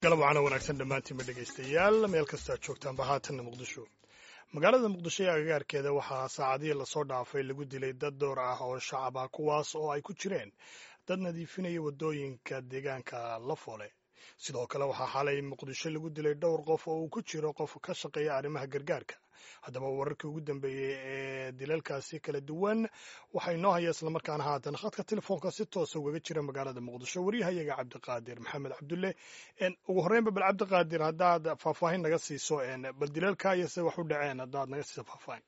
galab waxaana wanaagsan dhammaantiinba dhegaystayaal meel kasta aad joogtaanba haatanna muqdisho magaalada muqdisho ee agagaarkeeda waxaa saacadihii lasoo dhaafay lagu dilay dad door ah oo shacab ah kuwaas oo ay ku jireen dad nadiifinaya waddooyinka deegaanka la foole sidoo kale waxaa xalay muqdisho lagu dilay dhowr qof oo uu ku jiro qof ka shaqeeya arrimaha gargaarka haddaba wararkii ugu dambeeyey ee dilalkaasi kala duwan waxaa inoo haya islamarkaana haatan khadka telefoonka si toosa ugaga jira magaalada muqdisho waryahayaga cabdiqaadir maxamed cabdulle ugu horreynba bal cabdiqaadir haddaad faahfaahin naga siiso bal dilalka iyo se wax u dhaceen haddaad naga siiso faahfaahin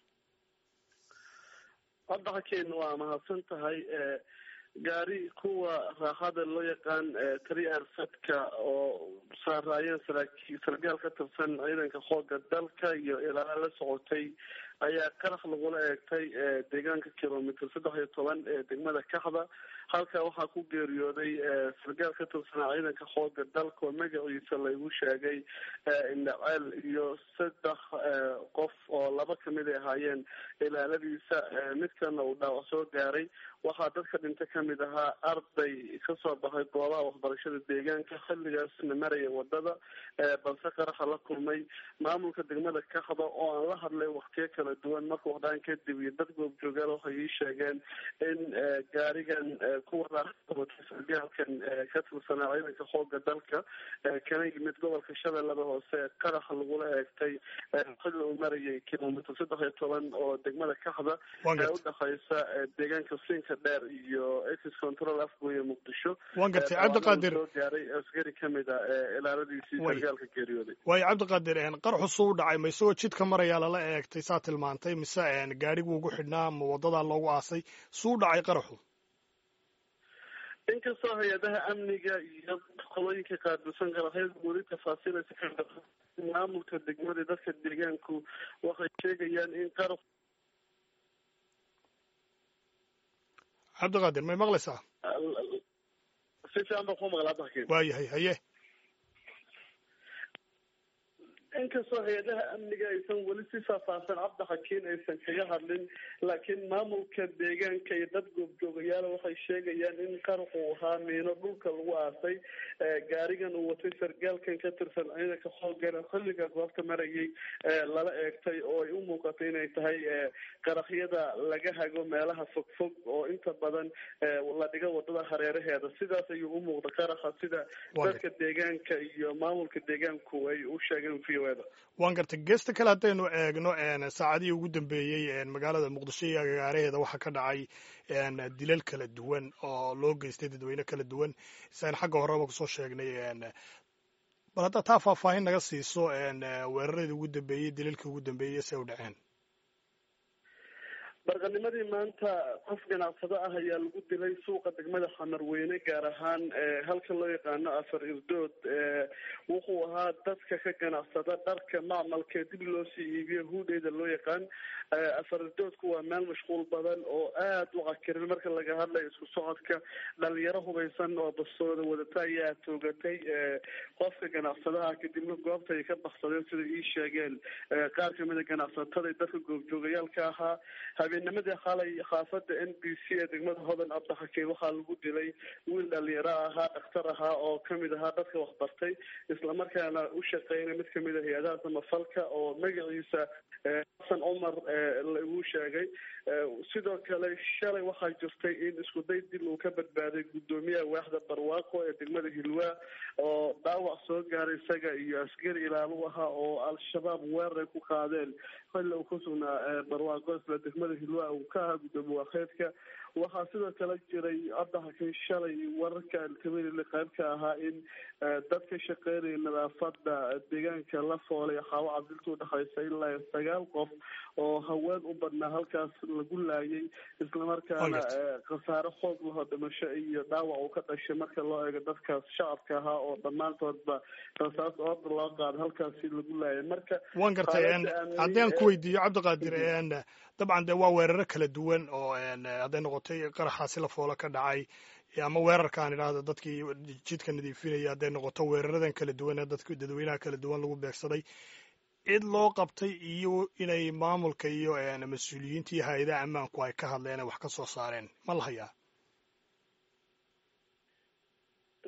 hadda hakeena waa mahadsan tahay gaari kuwa raaxada loo yaqaan tari arsadka oo saaraayeen saraakiil sargaal ka tirsan ciidanka xooga dalka iyo ilaala la socotay ayaa qarax lagula eegtay deegaanka kilomitr saddex iyo toban ee degmada kaxda halkaa waxaa ku geeriyooday sargaal ka tirsanaa ciidanka xooga dalka oo magaciisa laygu sheegay indhaceel iyo saddex qof oo laba kamid ay ahaayeen ilaaladiisa midkana uu dhaawac soo gaaray waxaa dadka dhinta kamid ahaa arday kasoo baxay goobaha waxbarashada deegaanka xilligaasna maraya wadada balse qaraxa la kulmay maamulka degmada kaxda oo aan la hadlay waktiyo kala duwan marka waxdhaan kadib iyo dad goobjoogaal waxay ii sheegeen in gaarigan kuwa raaxawaty sargaalkan ka tirsanaa ciidanka xooga dalka kana yimid gobolka shabeellada hoose qaraxa lagula eegtay xilli uu marayay kilomitr saddex iyo toban oo degmada kaxda ee udhexeysa deegaanka sinka dheer iyo ex control afgooye muqdisho waan gartay cabdiqaadir soo gaaray askari kamid a ilaaladiisii sargaalka geeriyooday waayo cabdiqaadir qaraxu suu u dhacay ma isagoo jidka marayaa lala eegtay saa tilmaantay mise gaadhigu ugu xidhnaa ma wadadaa loogu aasay suu u dhacay qaraxu inkastoo hay-adaha amniga iyo qolooyinka qaabilsan qaraxyada weli tafaasiilaysa ka maamulka degmada dadka deegaanku waxay sheegayaan in qarax cabdiqaadir may maqlaysaa si fiican baan ku maqla hadda hakiin waayahay haye inkastoo hay-adaha amniga aysan weli si faahfaahsan cabdi xakiin aysan kaga hadlin laakiin maamulka deegaanka iyo dad goobjoogayaala waxay sheegayaan in qaraxu ahaa miino dhulka lagu aasay gaarigan uu watay sargaalkan ka tirsan ciidanka xoogana xilliga goobta marayay lala eegtay oo ay u muuqatay inay tahay qaraxyada laga hago meelaha fogfog oo inta badan la dhigo wadada hareeraheeda sidaas ayuu u muuqda qaraxa sida dadka deegaanka iyo maamulka deegaanku ay u sheegeen v waan gartay geesta kale haddaynu eegno saacadihii ugu dambeeyey magaalada muqdisho iyo agagaaraheeda waxaa ka dhacay dilal kala duwan oo loo geystay dadweyne kala duwan siaan xagga horeba kusoo sheegnay bal haddaa taa faahfaahin naga siiso weeraradii ugu dambeeyey dilalkii ugu dambeeyey se u dhaceen barqanimadii maanta qof ganacsado ah ayaa lagu dilay suuqa degmada xamarweyne gaar ahaan halka loo yaqaano afar irdood wuxuu ahaa dadka ka ganacsada dharka macmalka dib loo sii iibiyo huudheyda loo yaqaan afar irdoodku waa meel mashquul badan oo aada u cakirin marka laga hadlayo isku socodka dhalinyaro hubaysan oo bastooda wadata ayaa toogatay qofka ganacsadaha kadibna goobta ay ka baksadeen sida ii sheegeen qaar kamida ganacsatada dadka goobjoogayaalka ahaa habeennimadii xalay xaafada n b c ee degmada hodan cabdixakiin waxaa lagu dilay wiil dhalinyaro ahaa dhakhtar ahaa oo kamid ahaa dadka waxbartay islamarkaana u shaqeynay mid kamid a hay-adaha samafalka oo magaciisa xasan cumar lagu sheegay sidoo kale shalay waxaa jirtay in iskuday dil uu ka badbaaday guddoomiyaha waaxda barwaaqo ee degmada hilwaa oo dhaawac soo gaaray isaga iyo askari ilaalu ahaa oo al-shabaab weerar ku qaadeen xilli uu ku sugnaa barwaaqo isla degmada hilwaa uu ka ahaa guddoomiye waakeedka waxaa sidoo kale jiray cabdixakiin shalay wararka alkabeelile qayb ka ahaa in dad ka shaqeynaya nadaafada deegaanka la foolay xaawo cabdilta udhexeysa ilaa sagaal qof oo haween u badnaa halkaas lagu laayay islamarkaana khasaare xoog laho dhimasho iyo dhaawac uu ka dhashay marka loo eego dadkaas shacabka ahaa oo dhammaantoodba rasaas ooda loo qaado halkaasi lagu laayay marka waan gartay haddii aan ku weydiiyo cabdiqaadir dabcan de waa weeraro kala duwan oo hadday noqotay qaraxaasi la foolo ka dhacay ama weerarkaan idhaahda dadkii jidka nadiifinaya hadday noqoto weeraradan kala duwan ee dadka dadweynaha kala duwan lagu beegsaday cid loo qabtay iyo inay maamulka iyo mas-uuliyiinta iyo hay-adaha ammaanku ay ka hadleen ay wax ka soo saareen ma la hayaa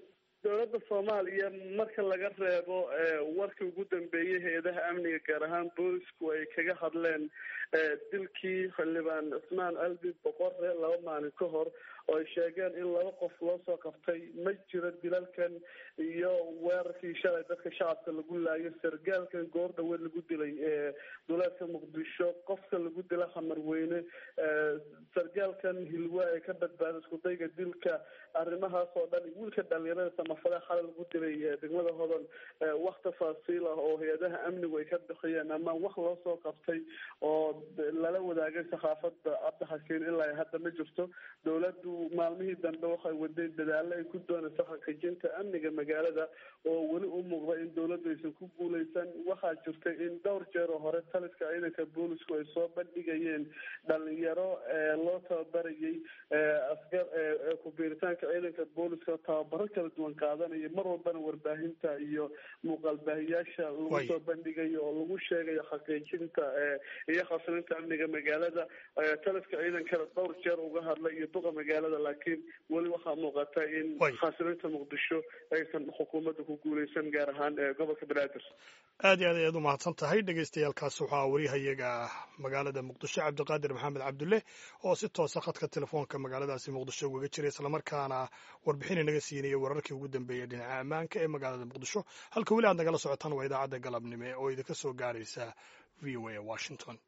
dowladda soomaaliya marka laga reebo warkii ugu dambeeyey hay-adaha amniga gaar ahaan boolisku ay kaga hadleen dilkii xildhibaan cismaan albi boqore laba maalin ka hor oo ay sheegeen in laba qof loo soo qabtay ma jiro dilalkan iyo weerarkii shalay dadka shacabka lagu laayo sargaalkan goor dhaweed lagu dilay duleedka muqdisho qofka lagu dila hamarweyne sargaalkan hilwa ee ka badbaada iskudayga dilka arrimahaas oo dhan wiilka dhalinyarada samafale xalay lagu dilay degmada hodan wax tafaasiil ah oo hay-adaha amnigu ay ka bixiyeen ama wax loo soo qabtay oo lala wadaagay saxaafada cabdixakiin ilaa hadda ma jirto dowladdu maalmihii dambe waxay wadeen dadaalo ay ku doonayso xaqiijinta amniga magaalada oo weli u muuqda in dowladdu aysan ku guuleysan waxaa jirtay in dhowr jeer oo hore taliska ciidanka boolisku ay soo bandhigayeen dhalinyaro loo tababarayay askar ku-biiritaanka ciidanka booliska tababaro kala duwan qaadanaya mar walbana warbaahinta iyo muuqaalbaahiyaasha lagu soo bandhigayo oo lagu sheegayo xaqiijinta iyo khasrinta amniga magaalada taliska ciidankana dhowr jeer uga hadlay iyo duqa magaalada laakiin weli waxaa muuqata in khasrinta muqdisho aysan xukuumadda ku guuleysan gaar ahaan gobolka banaadir aad iyo aad ayaad u mahadsan tahay dhegeystayaaalkaas waxaa wariyahayaga magaalada muqdisho cabdiqaadir maxamed cabdulle oo si toosa khadka telefoonka magaaladaasi muqdisho ugaga jiray islamarkaana warbixin inaga siinaya wararkii ugu dambeeyay dhinaca ammaanka ee magaalada muqdisho halka weli aad nagala socotaan waa idaacadda galabnimo oo idinka soo gaaraysa v o a washington